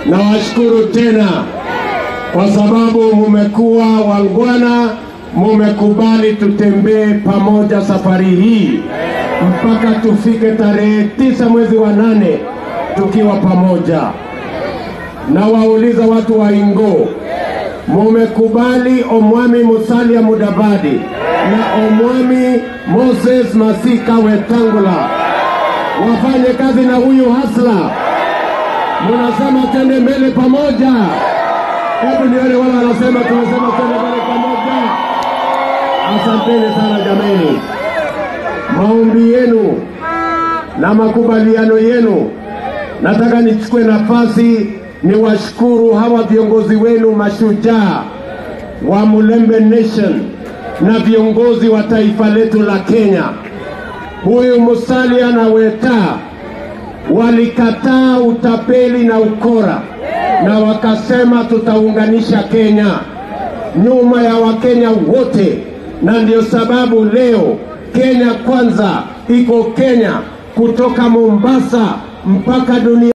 Nawashukuru tena kwa sababu mumekuwa wangwana, mumekubali tutembee pamoja safari hii mpaka tufike tarehe tisa mwezi wa nane tukiwa pamoja. Na wauliza watu wa Ingo, mumekubali Omwami Musalia Mudavadi na Omwami Moses Masika Wetangula wafanye kazi na huyu hasla. Munasema twende mbele pamoja. Hebu nione wale wanasema tunasema twende mbele pamoja. Asanteni sana jameni, maombi yenu na makubaliano yenu. Nataka nichukue nafasi niwashukuru hawa viongozi wenu mashujaa wa Mulembe Nation na viongozi wa taifa letu la Kenya. Huyu Musalia na Weta walikataa utapeli na ukora na wakasema tutaunganisha Kenya nyuma ya Wakenya wote, na ndio sababu leo Kenya kwanza iko Kenya kutoka Mombasa mpaka dunia